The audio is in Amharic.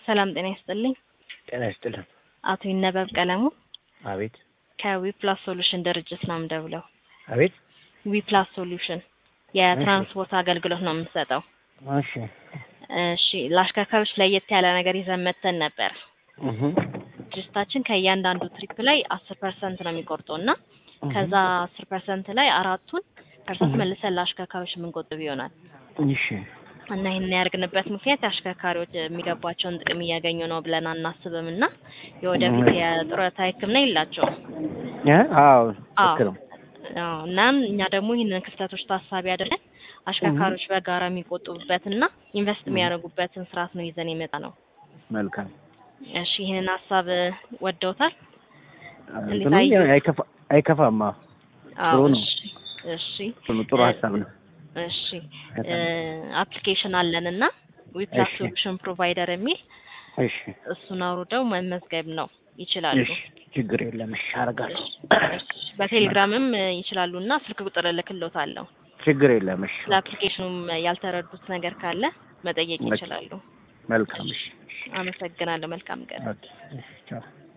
ሰላም ጤና ይስጥልኝ። ጤና ይስጥልን። አቶ ይነበብ ቀለሙ አቤት ከዊፕላስ ሶሉሽን ድርጅት ነው የምደውለው። አቤት። ዊፕላስ ሶሉሽን የትራንስፖርት አገልግሎት ነው የምንሰጠው። እሺ እሺ ለአሽከርካሪዎች ለየት ያለ ነገር ይዘን መተን ነበር። እህ ድርጅታችን ከእያንዳንዱ ትሪፕ ላይ አስር ፐርሰንት ነው የሚቆርጠው እና ከዛ አስር ፐርሰንት ላይ አራቱን ፐርሰንት መልሰን ለአሽከርካሪዎች የምንቆጥብ ይሆናል እሺ እና ይህን ያደርግንበት ምክንያት አሽከርካሪዎች የሚገባቸውን ጥቅም እያገኙ ነው ብለን አናስብም እና የወደፊት የጡረታ ሕክምና የላቸውም። እ አዎ አዎ ልክ ነው። አዎ እናም እኛ ደግሞ ይህንን ክፍተቶች ታሳቢ አድርገን አሽከርካሪዎች በጋራ የሚቆጥቡበትና ኢንቨስት የሚያደርጉበትን ስርዓት ነው ይዘን የመጣ ነው። መልካም እሺ ይህንን ሀሳብ ወደውታል? እንትኑ አይከፋ አይከፋማ አዎ ጥሩ ነው። እሺ እሺ ጥሩ ጥሩ ሀሳብ ነው። እሺ በጣም አፕሊኬሽን አለን እና ዊፕላስ እሺ። ሶሉሽን ፕሮቫይደር የሚል እሺ እሱን አውርደው መመዝገብ ነው ይችላሉ። እሺ ችግር የለም። እሺ አደርጋለሁ። እሺ በቴሌግራምም ይችላሉ እና ስልክ ቁጥር እልክልዎታለሁ። ችግር የለም። እሺ ለአፕሊኬሽኑም ያልተረዱት ነገር ካለ መጠየቅ ኦኬ። ይችላሉ። መልካም እሺ አመሰግናለሁ። መልካም ቀን። ኦኬ እሺ ቻው